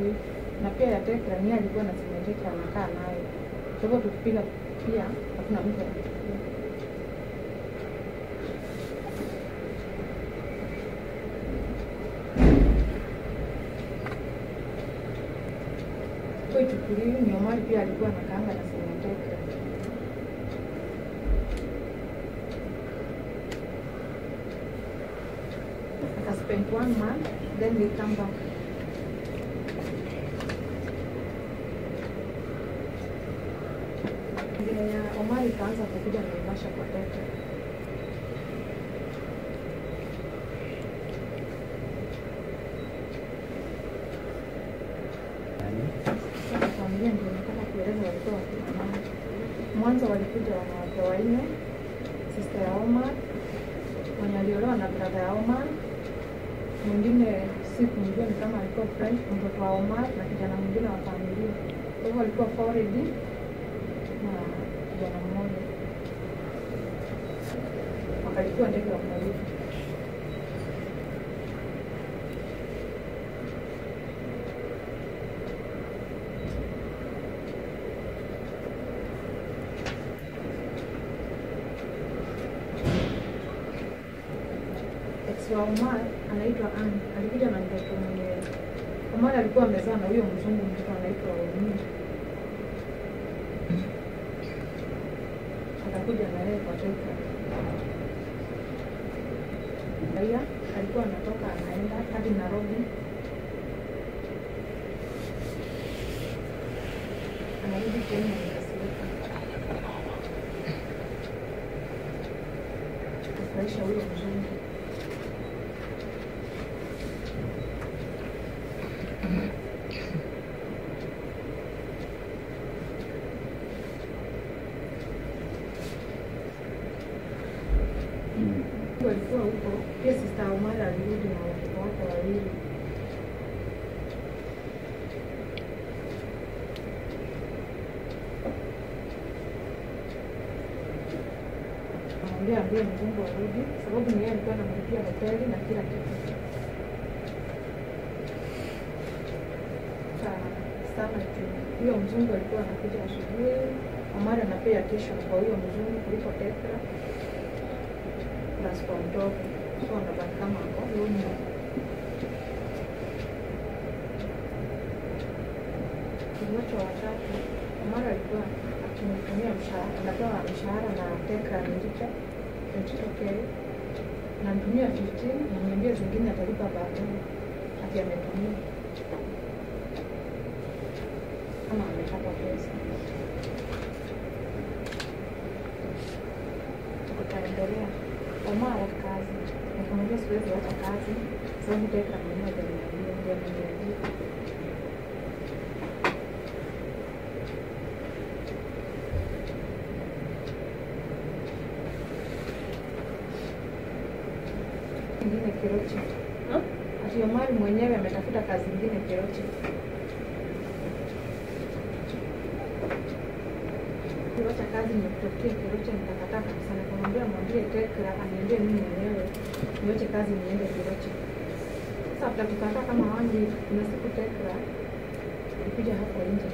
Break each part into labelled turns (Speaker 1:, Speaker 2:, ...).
Speaker 1: hivi na pia ya Tekra ni yeye alikuwa na simu ya Tekra anakaa nayo. Kwa hivyo tukipiga pia hakuna mtu anachukua. Kwa ichukuliwi ni Omari pia alikuwa anakaanga na simu ya Tekra. Aka spend one month then they come back. Vile ya Omari ikaanza kukuja Naivasha kwa Tekra. Sasa familia ndio nataka kueleza walikuwa wakina nani. Mwanzo walikuja wanawake wanne, sister ya Omar mwenye aliolewa na brother ya Omar, mwingine si kumjua ni kama alikuwa friend, mtoto wa Omar na kijana mwingine wa familia. Kwa hivyo walikuwa forward na kijana mmoja, wakalikuwa ndege wa polisi. ex wa Omar anaitwa Ann alikuja na mtoto mwenye Omar alikuwa amezaa na huyo mzungu, mtoto anaitwa Omi. Akakuja na yeye kwa Tekra. Raia alikuwa anatoka anaenda hadi Nairobi, anarudi Kenya nikasirika, kufurahisha huyo mzungu. walikuwa huko pia sista Omar alirudi na watoto wake wawili. Amwambia ambie mzungu arudi, sababu ni yeye alikuwa anamlipia hoteli na kila kitu. Sa- Sana tu huyo mzungu alikuwa anakuja asubuhi, Omar anapea kesho kwa huyo mzungu kuliko Tekra plus kwa mtoto so anabaki kama ako lonely. Wote watatu Omar alikuwa akimtumia mshahara, anapewa mshahara na Tekra Amerika 22k namtumia 15 namwambia zingine atalipa baadaye ati ametumia kama amepata pesa. Tutaendelea. Omar kazi, nikamwambia siwezi acha kazi sababu Tekra mwenyewe aliniambia, ndio ameniambia ingine Keroche. Ati Omari mwenyewe ametafuta kazi ingine Keroche. Keroche kazi nimekutafutia Keroche, nikakataa kabisa. Nikamwambia mwambie Tekra aniambie mimi mwenyewe niache kazi niende Keroche. Sasa after tukakaa kama wangi, kuna siku Tekra alikuja hapo nje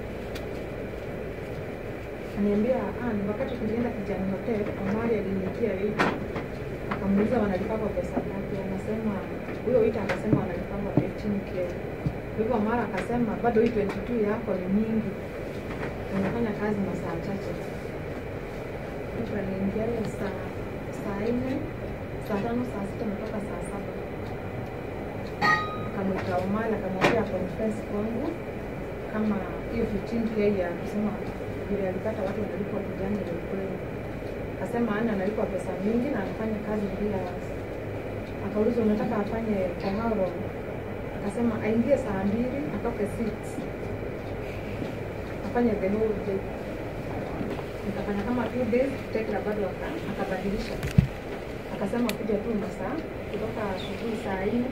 Speaker 1: aniambia ah, ni wakati tulienda Kijani Hotel, Omari aliniitia wiki akamuuliza wanalipagwa pesa ngapi, anasema huyo wita akasema wanalipagwa 15k. Kwa hivyo Mara akasema bado hii 22 yako ni nyingi, unafanya kazi masaa chache. Mtu aliingia ile saa saa nne saa tano saa sita mpaka saa saba akamwita Omari akamwambia confess kwangu kama hiyo 15k ya kusema vile alipata watu wanalipwa kijani ni ukweli akasema ana analipwa pesa mingi na anafanya kazi bila akaulizwa unataka afanye kwa how long akasema aingie saa mbili atoke six afanye the whole day nikafanya kama two days tekra bado aka- akabadilisha akasema kuja tu masaa kutoka asubuhi saa nne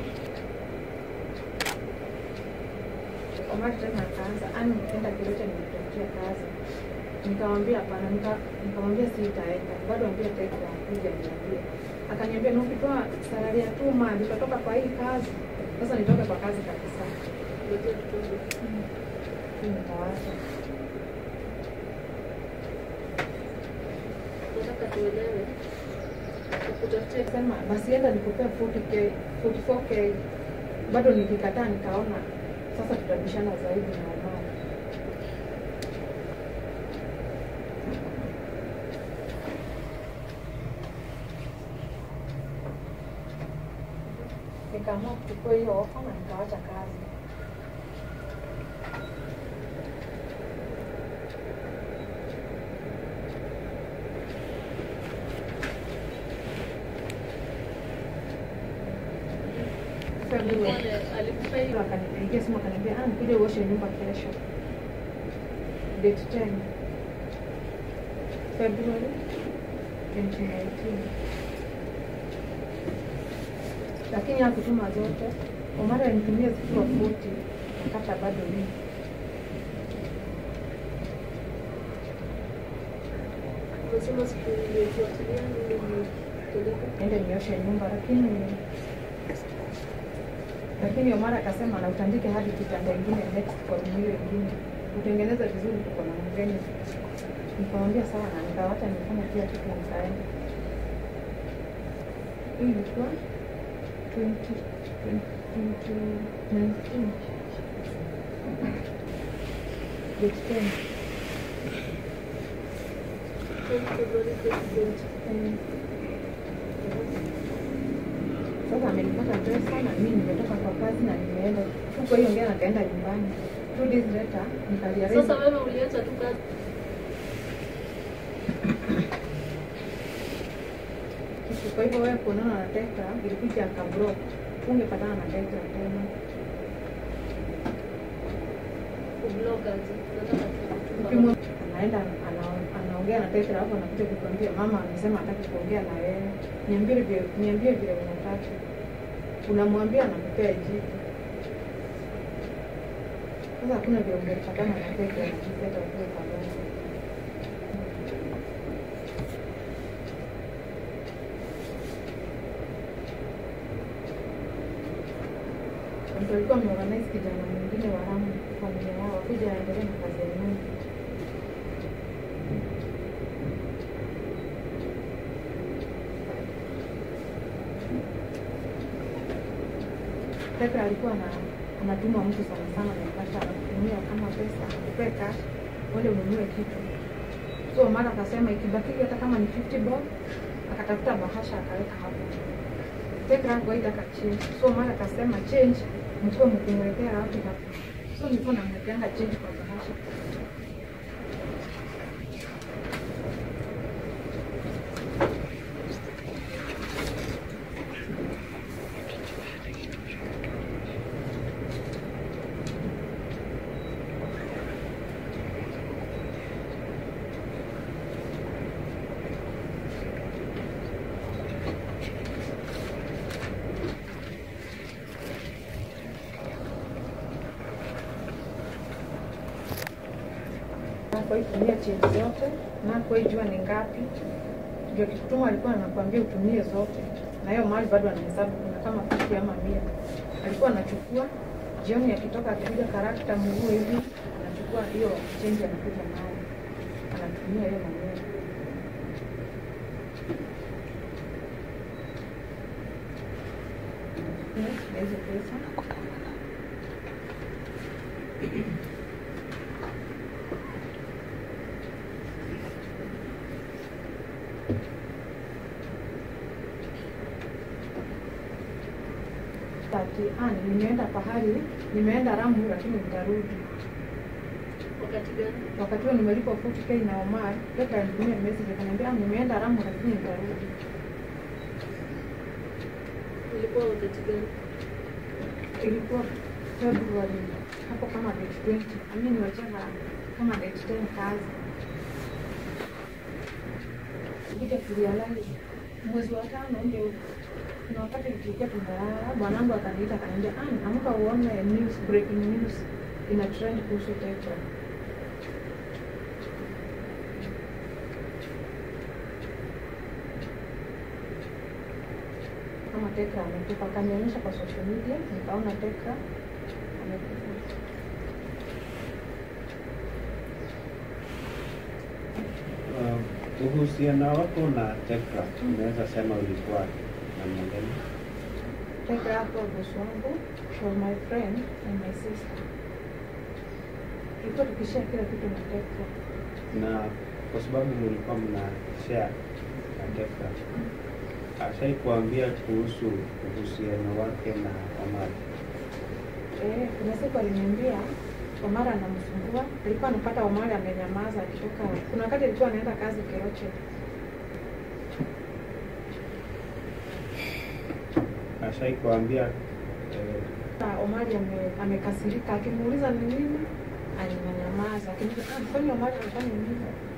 Speaker 1: Omari tena akaanza ani nikienda Kirocha nimetafutia kazi nikamwambia hapana, nika- nikamwambia sitaenda, bado ambia Tekra kuja niambie. Akaniambia na ukitoa salari ya two months utatoka kwa hii kazi. Sasa nitoke kwa kazi kabisa.
Speaker 2: kungojea kidogo.
Speaker 1: Nitawacha.
Speaker 2: Nataka tuelewe. Tukutafutie
Speaker 1: Sema basi enda nikupea 40k, 44k. Bado nikikataa nikaona sasa tutabishana zaidi na Omar. Nikaamua kuchukua hiyo ofa na nikawacha kazi. February.
Speaker 2: Alikuwa- alikupa hiyo
Speaker 1: Akanipigia simu akaniambia, ah, nikuje uoshe nyumba kesho. Date 10 February 2019. Lakini hakutuma zote. Omara alinitumia zikiwa 40 akata bado mimi.
Speaker 2: Unasema siku iliyofuatilia ndio nilipeleka.
Speaker 1: Ende nioshe nyumba lakini lakini Omara akasema na utandike hadi kitanda ingine next kwa room hiyo ingine. Utengeneze vizuri tuko na mgeni. Nikamwambia sawa na nikawacha nifanye kila kitu nikaenda. Hii ilikuwa 20 2019. Date 10.
Speaker 2: February 2020.
Speaker 1: Mm. Sasa amenipata pesa na mimi nimetoka kwa kazi na nimeenda huko hiyo ngea nakaenda nyumbani. Two days later nikaliarrange.
Speaker 2: Sasa wewe uliacha tu kazi.
Speaker 1: kitu. Kwa hivyo wewe kuonana na Tekra ilikuja akablock, ungepatana na Tekra tena.
Speaker 2: Kublock aje. Nataka
Speaker 1: Ukimwe-
Speaker 2: tu.
Speaker 1: anaenda ana- anaongea na Tekra hapo, anakuja kukwambia mama amesema hataki kuongea na wewe, niambie vile niambie vile unataka. Unamwambia anakupea jibu. Sasa hakuna vile ungepatana na Tekra na Tekra kwa pamoja. Mtu alikuwa ameorganize kijana mwingine wa Lamu familia yao kuja aendelee na kazi ya nyumba. Tekra alikuwa na anatuma mtu sana sana na mpaka anakutumia kama pesa akupee cash uende ununue kitu. So mara akasema ikibaki hata kama ni 50 bob akatafuta bahasha akaweka hapo. Tekra kawaida akachange. So mara akasema change mkuwe mkumwekea wapi hapo. So nilikuwa namwekeanga change kwa bahasha. Nakuitumia change zote, nakuijua ni ngapi. Ndio kikutuma alikuwa anakuambia utumie zote, na hiyo mali bado anahesabu kuna kama 50 ama mia. Alikuwa anachukua jioni, akitoka akipiga karakta mguu hivi, anachukua hiyo change, anakuja nayo, anatumia hiyo mwenyewe. Yes, na hizo pesa ati ah, nimeenda pahali, nimeenda Ramu lakini nitarudi.
Speaker 2: Wakati gani?
Speaker 1: Wakati huo nimelipa 40k na Omar, Tekra alinitumia message akaniambia ah, nimeenda Ramu lakini nitarudi.
Speaker 2: Ilikuwa wakati gani?
Speaker 1: Ilikuwa February hapo kama date 20. Mimi niwachanga kama date 10 kazi. Kuja kurealize mwezi wa tano ndio kuna wakati tulikuwa tumelala, bwanangu akaniita akaniambia, ah, amka uone news, breaking news ina trend kuhusu Tekra. kama Tekra amekufa, akanionyesha kwa social media, nikaona Tekra amekufa.
Speaker 3: uhusiano wako na Tekra unaweza sema ulikuwa namna gani?
Speaker 1: Tekra hapo boss wangu was my friend and my sister. Tulikuwa tukishare kila kitu na Tekra.
Speaker 3: Na kwa sababu mlikuwa mna share na Tekra, ashai kuambia kuhusu uhusiano wake na Omari?
Speaker 1: Eh, kuna siku aliniambia Omar anamsumbua. Alikuwa anapata Omar amenyamaza akitoka. Kuna wakati alikuwa anaenda kazi Keroche.
Speaker 3: Ashai kuambia eh,
Speaker 1: Sasa Omari ame, amekasirika akimuuliza ni nini ananyamaza. Akiniuliza, ah, kwani Omari anafanya nini?